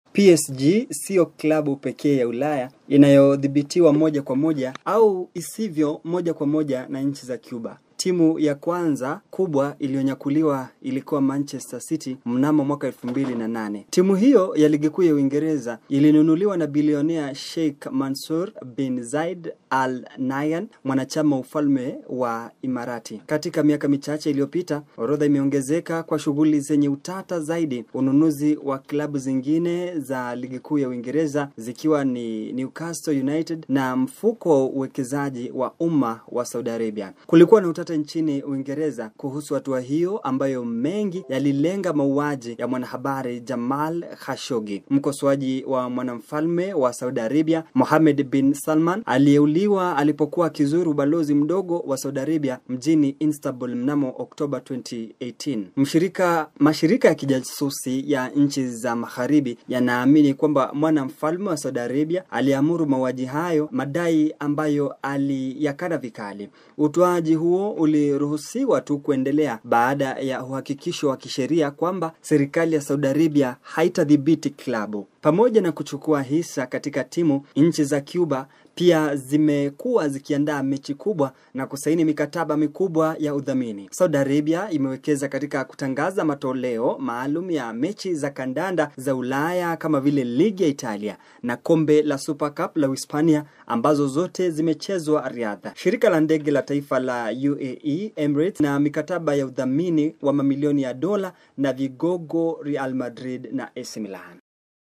PSG siyo klabu pekee ya Ulaya inayodhibitiwa moja kwa moja au isivyo moja kwa moja na nchi za Cuba. Timu ya kwanza kubwa iliyonyakuliwa ilikuwa Manchester City mnamo mwaka elfu mbili na nane. Timu hiyo ya ligi kuu ya Uingereza ilinunuliwa na bilionea Sheikh Mansour bin Zaid Al Nahyan, mwanachama wa ufalme wa Imarati. Katika miaka michache iliyopita, orodha imeongezeka kwa shughuli zenye utata zaidi, ununuzi wa klabu zingine za ligi kuu ya Uingereza zikiwa ni Newcastle United na mfuko wa uwekezaji wa umma wa Saudi Arabia. Kulikuwa na utata nchini Uingereza kuhusu hatua hiyo ambayo mengi yalilenga mauaji ya mwanahabari Jamal Khashoggi. Mkosoaji wa mwanamfalme wa Saudi Arabia Mohammed bin Salman aliyeuliwa alipokuwa akizuru ubalozi mdogo wa Saudi Arabia mjini Istanbul mnamo Oktoba 2018. Mshirika mashirika ya kijasusi ya nchi za magharibi yanaamini kwamba mwanamfalme wa Saudi Arabia aliamuru mauaji hayo, madai ambayo aliyakana vikali. Utoaji huo uliruhusiwa tu kuendelea baada ya uhakikisho wa kisheria kwamba serikali ya Saudi Arabia haitadhibiti klabu. Pamoja na kuchukua hisa katika timu, nchi za Cuba pia zimekuwa zikiandaa mechi kubwa na kusaini mikataba mikubwa ya udhamini. Saudi Arabia imewekeza katika kutangaza matoleo maalum ya mechi za kandanda za Ulaya kama vile ligi ya Italia na kombe la Super Cup la Uhispania ambazo zote zimechezwa Riyadh. Shirika la ndege la taifa la UAE Emirates na mikataba ya udhamini wa mamilioni ya dola na vigogo Real Madrid na AC Milan.